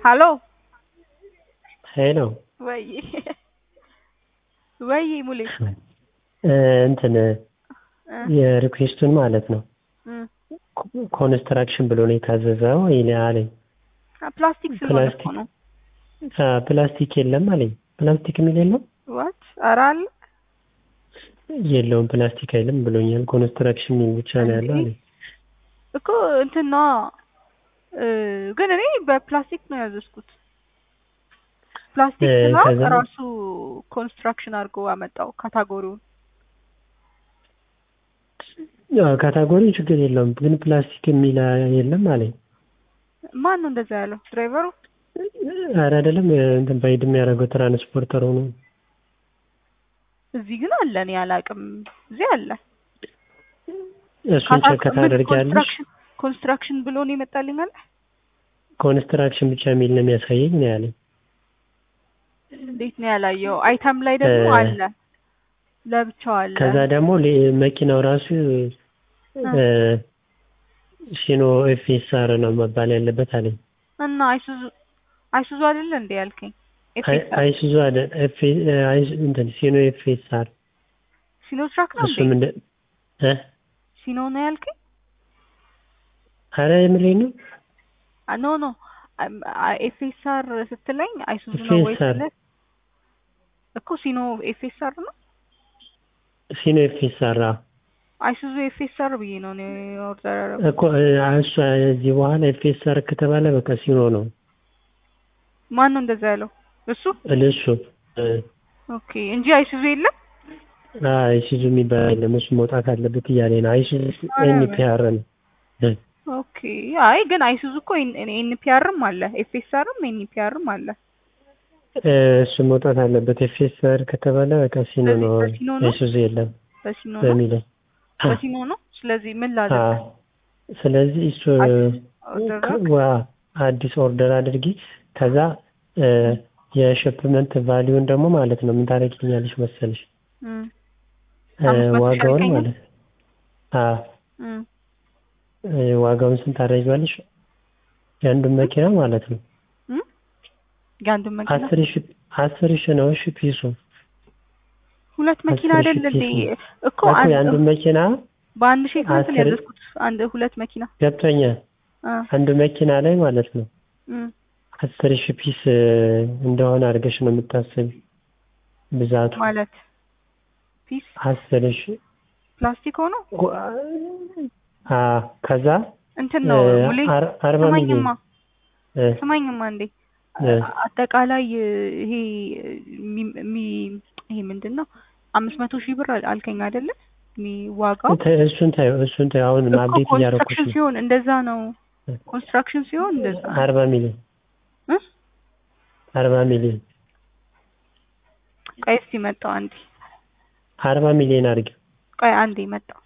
ሀሎ ሄሎ ወይ ወይ ሙሌ እንትን የሪኩዌስቱን ማለት ነው ኮንስትራክሽን ብሎ ነው የታዘዘው አለኝ። ፕላስቲክ ስለሆነ እኮ ነው። ፕላስቲክ የለም አለኝ። ፕላስቲክ የሚል የለም ዋት ኧረ አለ የለውም ፕላስቲክ አይልም ብሎኛል። ኮንስትራክሽን የሚል ብቻ ነው ያለው አለኝ። እኮ እንትን ነዋ ግን እኔ በፕላስቲክ ነው ያዘዝኩት። ፕላስቲክ እ ስላ ከዛ- ራሱ ኮንስትራክሽን አድርጎ አመጣው ካታጎሪውን። አዎ፣ ካታጎሪ ችግር የለውም ግን ፕላስቲክ የሚል የለም አለኝ። ማን ነው እንደዛ ያለው? ድራይቨሩ? ኧረ አይደለም እንትን ባይድ የሚያደርገው ትራንስፖርተሩ ነው። እዚህ ግን አለ። እኔ አላውቅም። እዚህ አለ። እሱን ቼክ ታደርጊያለሽ። ኮንስትራክሽን ኮንስትራክሽን ብሎ ነው ይመጣልኝ አለ። ኮንስትራክሽን ብቻ የሚል ነው የሚያሳየኝ ነው ያለኝ። እንዴት ነው ያላየው? አይተም ላይ ደግሞ እ- አለ ለብቻው አለ። ከዛ ደግሞ ሌ- መኪናው ራሱ እ፣ ሲኖ ኤፍኤስአር ነው መባል ያለበት አለኝ። እና አይሱዙ አይሱዙ አይደለ እንዴ ያልከኝ? አይ- ኤፌሳ አይሱዙ አለ ኤፍ አይ- እንትን ሲኖ ኤፍኤስአር ሲኖ ትራክ ነው እሱም እንዴ? እንደ እ ሲኖ ነው ያልከኝ? ኧረ የምሬን ነው አ- ኖ ኖ ኤፍኤስአር ስትለኝ አይሱዙ ነው ወይ ኤፍኤስአር ስለ እኮ ሲኖ ኤፍኤስአር ነው ሲኖ ኤፍኤስአር አዎ። አይሱዙ ኤፍኤስአር ብዬ ነው እኔ ኦርደር ያደረኩት። እኮ እ፣ እሱ እዚህ በኋላ ኤፍኤስአር ከተባለ በቃ ሲኖ ነው ማን ነው እንደዛ ያለው? እሱ እልሱ ኦኬ እንጂ አይሱዙ የለም። አይሱዙ የሚባል የለም እሱ መውጣት አለበት እያለ ነው። አይሱዙ ኤንፒአር ነው እ፣ ኦኬ አይ ግን አይሱዙ እኮ ኤንፒአርም አለ ኤፍኤስአርም ኤንፒአርም አለ። እ፣ እሱ መውጣት አለበት ኤፍኤስአር ከተባለ በቃ ሲኖ ስለዚህ ነው በሲኖ ነው? አይሱዙ የለም በሲኖ ነው በሚለው በሲኖ ነው። ስለዚህ ምን አ ላድርግ? ስለዚህ እሱ አዲስ ኦርደር ከ- አድርግ? ዋ አዲስ ኦርደር አድርጊ። ከዛ እ፣ የሽፕመንት ቫሊዩን ደግሞ ማለት ነው ምን ታደርጊልኛለሽ መሰለሽ እም እ፣ አምስት መቶ ሺህ ዋጋውን አልከኝ? ማለት አ እም እ፣ ዋጋውን ስንት ታደርጊዋለሽ? የአንዱን መኪና ማለት ነው እም የአንዱን መኪና አስር ሺ አስር ሺ ነው እሺ ፒሱ ሁለት መኪና አስር ሺህ አይደል እንዴ? ፒስ ነው። እኮ እኮ አንድ የአንዱን መኪና በአንድ ሺህ ስንት ነው አስር- ያዘዝኩት? አንድ ሁለት መኪና ገብቶኛል። አ አንዱ መኪና ላይ ማለት ነው እም አስር ሺ ፒስ እ፣ እንደሆነ አድርገሽ ነው የምታስቢ ብዛቱ ማለት ፒስ አስር ሺ ፕላስቲክ ሆኖ አ ከዛ እንትን ነው እ፣ ሙሌ አር- አርባ ሚሊዮን ስማኝማ እ፣ ስማኝማ እንዴ እ፣ አጠቃላይ ይሄ የሚ- የሚ- ይሄ ምንድን ነው አምስት መቶ ሺህ ብር አል- አልከኝ አይደለ? የሚ- ዋጋው ተ- እሱን ታዩ እሱን ታዩ አሁን እኮ አብዴት እያደረኩሽ ኮንስትራክሽን ነው። ሲሆን እንደዛ ነው። ኮንስትራክሽን ሲሆን እንደዛ ነው። አርባ ሚሊዮን እ? አርባ ሚሊዮን ቆይ እስኪ መጣው አንዴ አርባ ሚሊዮን አድርጊው። ቆይ አንዴ መጣው